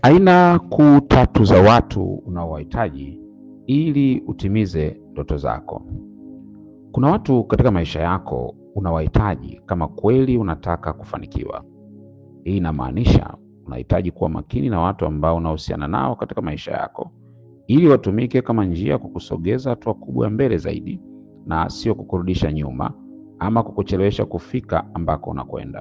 Aina kuu tatu za watu unaowahitaji ili utimize ndoto zako. Kuna watu katika maisha yako unawahitaji kama kweli unataka kufanikiwa. Hii inamaanisha unahitaji kuwa makini na watu ambao unahusiana nao katika maisha yako ili watumike kama njia ya kukusogeza hatua kubwa ya mbele zaidi na sio kukurudisha nyuma ama kukuchelewesha kufika ambako unakwenda.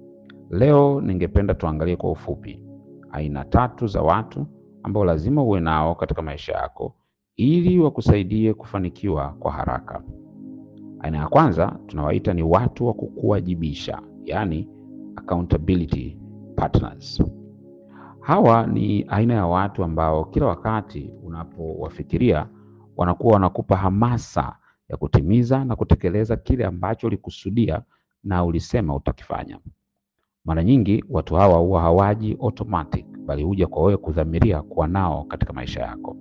Leo ningependa tuangalie kwa ufupi aina tatu za watu ambao lazima uwe nao katika maisha yako ili wakusaidie kufanikiwa kwa haraka. Aina ya kwanza tunawaita ni watu wa kukuwajibisha, yaani accountability partners. Hawa ni aina ya watu ambao kila wakati unapowafikiria wanakuwa wanakupa hamasa ya kutimiza na kutekeleza kile ambacho ulikusudia na ulisema utakifanya. Mara nyingi watu hawa huwa hawaji automatic, bali huja kwa wewe kudhamiria kuwa nao katika maisha yako.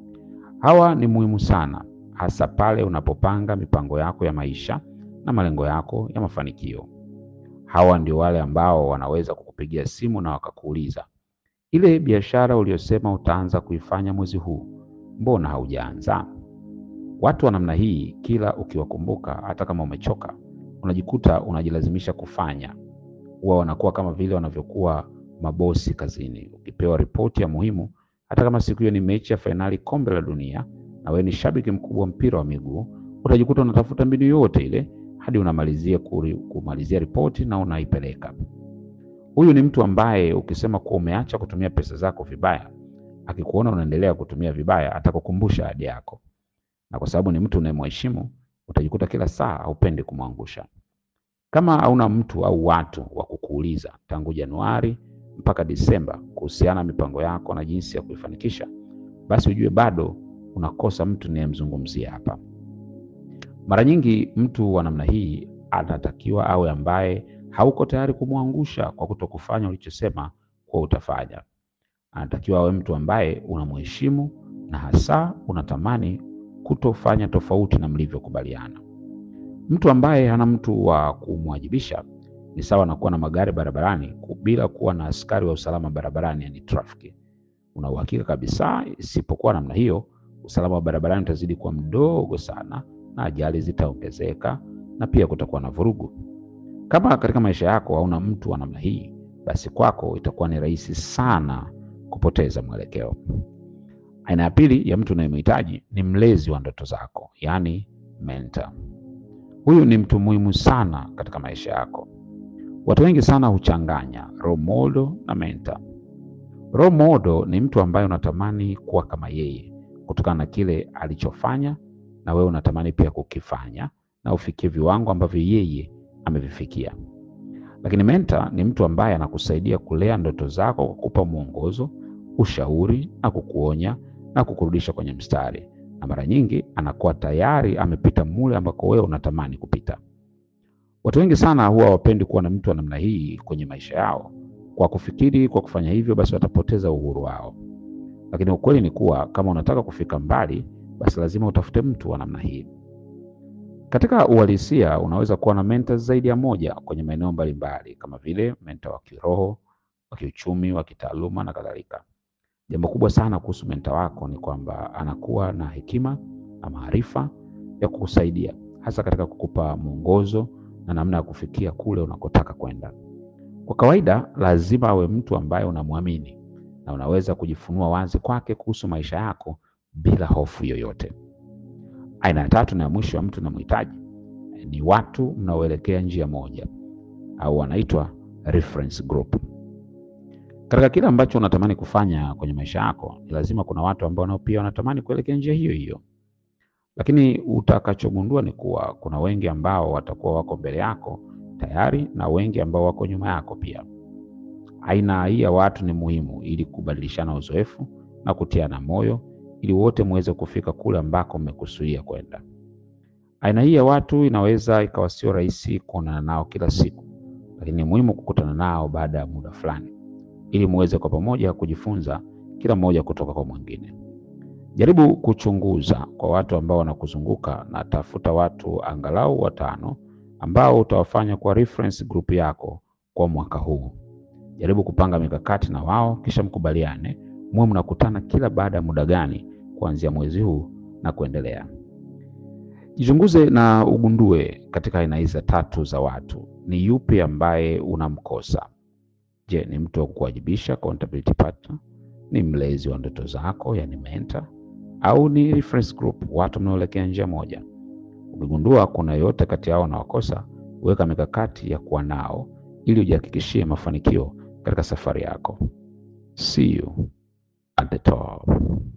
Hawa ni muhimu sana, hasa pale unapopanga mipango yako ya maisha na malengo yako ya mafanikio. Hawa ndio wale ambao wanaweza kukupigia simu na wakakuuliza, ile biashara uliyosema utaanza kuifanya mwezi huu, mbona haujaanza? Watu wa namna hii, kila ukiwakumbuka, hata kama umechoka, unajikuta unajilazimisha kufanya. Huwa wanakuwa kama vile wanavyokuwa mabosi kazini. Ukipewa ripoti ya muhimu, hata kama siku hiyo ni mechi ya fainali kombe la dunia na wewe ni shabiki mkubwa wa mpira wa miguu, utajikuta unatafuta mbinu yote ile hadi unamalizia kuri, kumalizia ripoti na unaipeleka. Huyu ni mtu ambaye ukisema kuwa umeacha kutumia pesa zako vibaya, akikuona unaendelea kutumia vibaya, atakukumbusha ahadi yako, na kwa sababu ni mtu unayemheshimu, utajikuta kila saa haupendi kumwangusha. Kama hauna mtu au watu wa kukuuliza tangu Januari mpaka Disemba kuhusiana na mipango yako na jinsi ya kuifanikisha, basi ujue bado unakosa mtu ninayemzungumzia hapa. Mara nyingi mtu wa namna hii anatakiwa awe ambaye hauko tayari kumwangusha kwa kutokufanya ulichosema kuwa utafanya. Anatakiwa awe mtu ambaye unamheshimu na hasa unatamani kutofanya tofauti na mlivyokubaliana. Mtu ambaye hana mtu wa kumwajibisha ni sawa na kuwa na magari barabarani bila kuwa na askari wa usalama barabarani, yani trafiki. Una uhakika kabisa, isipokuwa namna hiyo, usalama wa barabarani utazidi kuwa mdogo sana na ajali zitaongezeka na pia kutakuwa na vurugu. Kama katika maisha yako hauna mtu wa namna hii, basi kwako itakuwa ni rahisi sana kupoteza mwelekeo. Aina ya pili ya mtu unayemhitaji ni mlezi wa ndoto zako, yaani mentor. Huyu ni mtu muhimu sana katika maisha yako. Watu wengi sana huchanganya role model na mentor. Role model ni mtu ambaye unatamani kuwa kama yeye kutokana na kile alichofanya, na wewe unatamani pia kukifanya na ufikie viwango ambavyo yeye amevifikia. Lakini mentor ni mtu ambaye anakusaidia kulea ndoto zako kwa kukupa mwongozo, ushauri na kukuonya na kukurudisha kwenye mstari, na mara nyingi anakuwa tayari amepita mule ambako wewe unatamani kupita. Watu wengi sana huwa hawapendi kuwa na mtu wa namna hii kwenye maisha yao, kwa kufikiri kwa kufanya hivyo basi watapoteza uhuru wao. Lakini ukweli ni kuwa kama unataka kufika mbali, basi lazima utafute mtu wa namna hii. Katika uhalisia, unaweza kuwa na mentors zaidi ya moja kwenye maeneo mbalimbali, kama vile mentor wa kiroho, wa kiuchumi, wa kitaaluma na kadhalika. Jambo kubwa sana kuhusu mentor wako ni kwamba anakuwa na hekima na maarifa ya kukusaidia, hasa katika kukupa mwongozo na namna ya kufikia kule unakotaka kwenda. Kwa kawaida, lazima awe mtu ambaye unamwamini na unaweza kujifunua wazi kwake kuhusu maisha yako bila hofu yoyote. Aina ya tatu na ya mwisho ya mtu unamhitaji ni watu mnaoelekea njia moja au wanaitwa reference group. Katika kile ambacho unatamani kufanya kwenye maisha yako, ni lazima kuna watu ambao nao pia wanatamani kuelekea njia hiyo hiyo, lakini utakachogundua ni kuwa kuna wengi ambao watakuwa wako mbele yako tayari na wengi ambao wako nyuma yako pia. Aina hii ya watu ni muhimu ili kubadilishana uzoefu na kutiana moyo ili wote muweze kufika kule ambako mmekusudia kwenda. Aina hii ya watu inaweza ikawa sio rahisi kuonana nao kila siku, lakini ni muhimu kukutana nao baada ya muda fulani ili muweze kwa pamoja kujifunza kila mmoja kutoka kwa mwingine. Jaribu kuchunguza kwa watu ambao wanakuzunguka na tafuta watu angalau watano ambao utawafanya kwa reference group yako kwa mwaka huu. Jaribu kupanga mikakati na wao, kisha mkubaliane muwe mnakutana kila baada ya muda gani kuanzia mwezi huu na kuendelea. Jichunguze na ugundue katika aina hizi tatu za watu, ni yupi ambaye unamkosa. Je, ni mtu wa kukuwajibisha, accountability partner? Ni mlezi wa ndoto zako, yani mentor, au ni reference group, watu mnaoelekea njia moja? Ukigundua kuna yoyote kati yao unawakosa, weka mikakati ya kuwa nao ili ujihakikishie mafanikio katika safari yako. See you at the top.